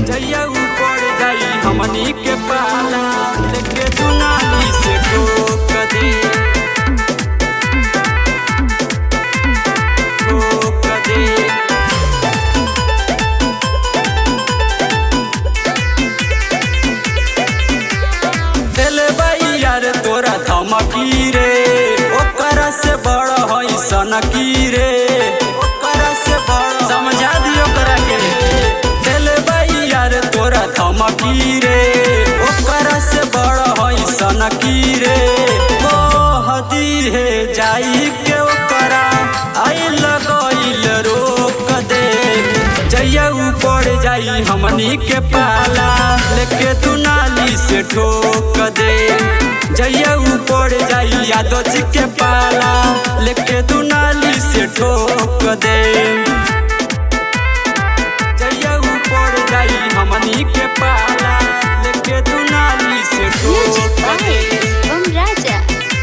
जइया ऊपर जाई हमनी के पाला लेके दुनाली से ठोक दे ठोक दे दिले बाई यार तोरा धमकी रे ओकरा से बड़ हई सनकी रे ओकरा से बड़ समझा दियो ओकरा के दिले बाई यार तोरा धमकी रे ओकरा से बड़ हई सनकी रे कहदी है जाई के ओकरा आई लगइल रोक दे जइया ऊपर जाई हमनी के पाला लेके तू नाली से ठोक दे जइया ऊपर जाई यादव जी के पाला लेके तू नाली से ठोक दे जइया ऊपर जाई हमनी के पाला लेके तू नाली से Music ठोक by दे Om Raja.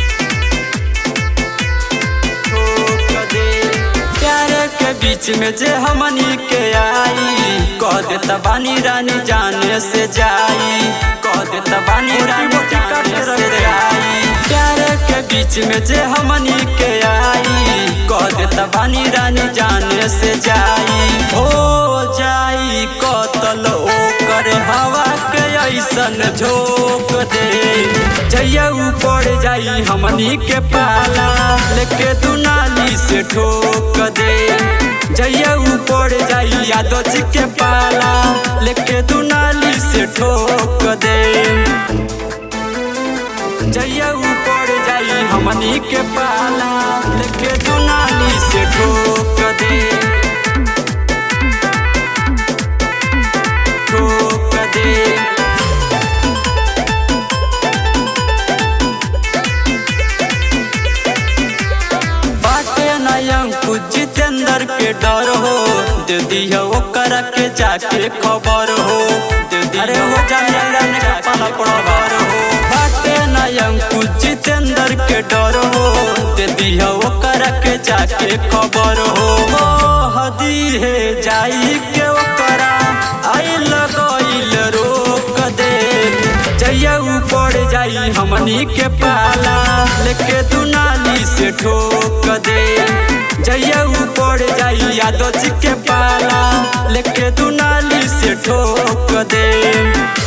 ठोक दे प्यार के बीच में जे हमनी के आई कह देता बानी रानी जाने से जाई कह देता बानी रानी जाने से जाई प्यार के बीच में जे हमनी के आई कह देता बानी रानी जाने से जाई हो जाई कतल ओकर हवा के ऐसन झोंक दे जइया ऊपर जाई हमनी के पाला लेके तू नाली से ठोक दे जइया ऊपर जाई यादव जी के पाला लेके तू नाली से ठोक दे जइया ऊपर जाई हमनी के पाला लेके तू नाली से ठोक दे ठोक दे बाटे नयम कुछ जितेंद्र के डर हो दे दिया ओकर के जाके खबर हो दे दिया वो जाने के पाला खबर हो बाटे नयम कुछ जितेंद्र के डर हो दे दिया ओकर के जाके खबर हो हदी है जाई के ओकरा आई लगइल रोक दे जइया ऊपर जाई हमनी के पाला लेके तू नाली से ठोक दे जइया ऊपर जाई यादव जी के पाला लेके तू नाली से ठोक दे